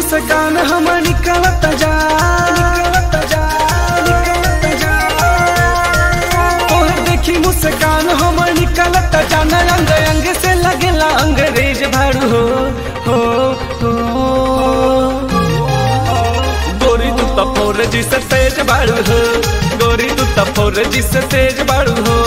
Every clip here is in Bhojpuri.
मुस्कान हम निकलत जा निकलत जा निकलत जा तोहर देखी मुस्कान हम निकलत जा न अंग अंग से लगला अंग्रेज भाड़ू हो हो हो गोरी तू तो फोर जिस तेज बाड़ू हो गोरी तू तो फोर जिस तेज बाड़ू हो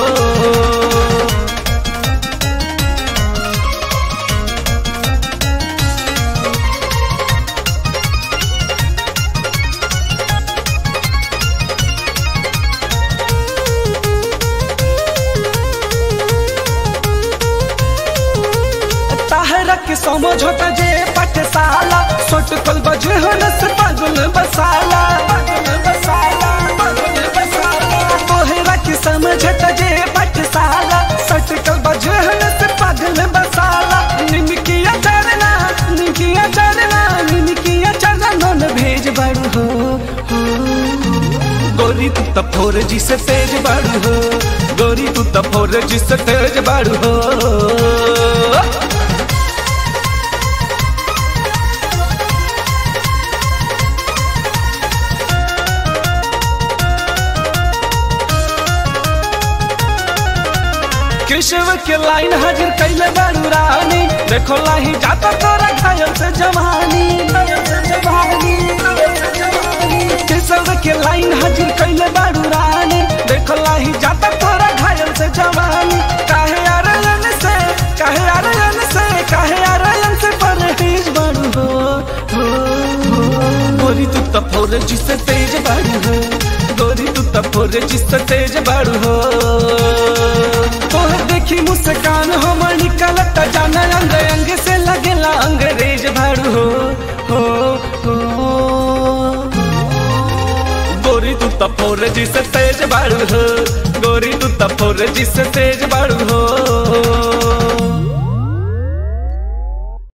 ताहरा के समझौता जे पटसाला सोट कल बजे हनस पागल बसाला पागल बसाला पागल बसाला तोहरा के समझौता जे पटसाला सोट कल बजे हनस पागल बसाला निमकिया चरना निमकिया चरना निमकिया चरना नन भेज बड़ू हो हो। गोरी तू तो फोर जी से तेज बाड़ू हो गोरी तू तो फोर जी से तेज बाड़ू हो कृष्ण के लाइन हाजिर कैले बारू रानी देखो लाही जाता तोरा घायल से जवानी घायल से जवानी, घायल से जवानी। कृष्ण के लाइन हाजिर कैले बारू रानी देखो लाही जाता तोरा घायल से जवानी काहे आरयन से काहे आरयन से काहे आरयन से परहेज बारू हो हो, हो। गोरी तू तो फोर जिससे तेज बारू हो गोरी तू तो फोर जिससे तेज बारू हो तोहर देखी मुस्कान हमर निकलत जाना अंग अंग से लगेला अंग्रेज भाड़ू हो हो हो गोरी तू तो फोर जिस तेज बाड़ू हो गोरी तू तो फोर जिस तेज बाड़ू हो